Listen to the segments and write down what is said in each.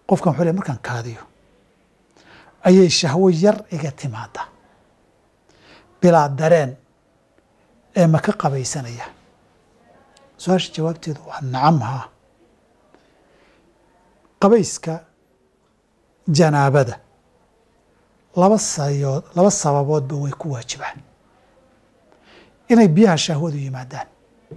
qofkan wuxuu leey markaan kaadiyo ayay shahwo yar iga timaadaa bilaa dareen ee ma ka qabaysanaya su-aasha jawaabteedu waa nacam haa qabayska janaabada laba sayood laba sababoodba way ku waajibaan inay biyaha shahwadu yimaadaan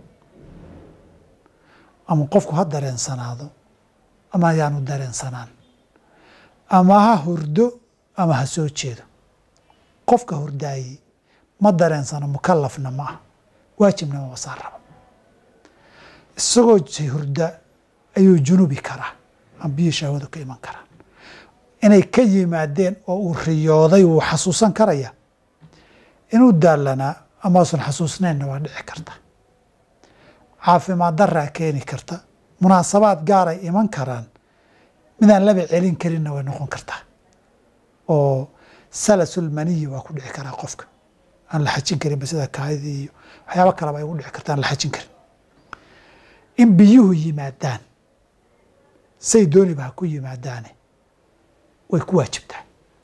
ama qofku ha dareensanaado ama ayaanu dareensanaan ama ha hurdo ama ha soo jeedo qofka hurdaayey ma dareensano mukalafna ma ah waajibna ma wasaan rabo isagoo hurda ayuu junubi karaa ama biyii shahwadu ka iman karaan inay ka yimaadeen oo uu riyooday wuu xasuusan karaya inuu daalanaa amausan xasuusnaynna waa dhici karta caafimaad daraa keeni karta munaasabaad gaaray iman karaan midaan laba celin karinna way noqon kartaa oo salasulmaniyi waa ku dhici karaa qofka aan la xajin karinba sida kaadidii iyo waxyaaba kaleba ay ugu dhici karta aan la xajin karin in biyuhu yimaadaan say dooniba ha ku yimaadaane way ku waajibtaa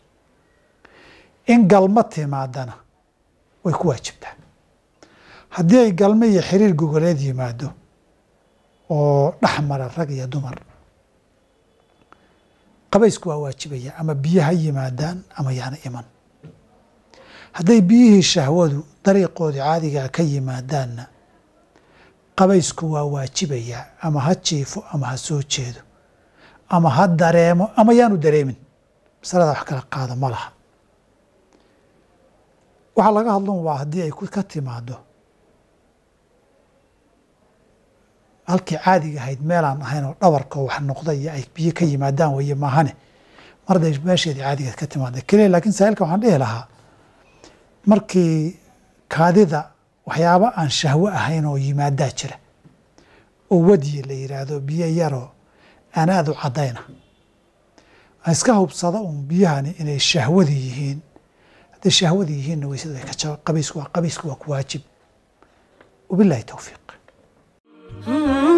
in galmo timaadana way ku waajibtaa haddii ay galmo iyo xiriir gogoleed yimaado oo dhex mara rag iyo dumar qabaysku waa waajibaya ama biyo ha yimaadaan ama yaana iman hadday biyihii shahwadu dariiqoodii caadigaa ka yimaadaanna qabaysku waa waajibayaa ama ha jiifo ama ha soo jeedo ama ha dareemo ama yaanu dareemin masalada wax kala qaada ma laha waxaa laga hadlan waa haddii ay ka timaado halkii caadiga ahayd meelaan ahayn oo dhabarka wax noqda iyo ay biyo ka yimaadaan weye maahane marday meesheedii caadiga ka timaada keliya laakiin saailka waxaan dhihi lahaa markii kaadida waxyaaba aan shahwo ahayn oo yimaadaa jira oo wadiye la yiraahdo biyo yaroo aan aada u caddayna iska hubsada uun biyahani inay shahwadi yihiin hadday shahwadi yihiinna weysada way ka jaba qabaysku waa qabaysku waa ku waajib wabillahi towfiiq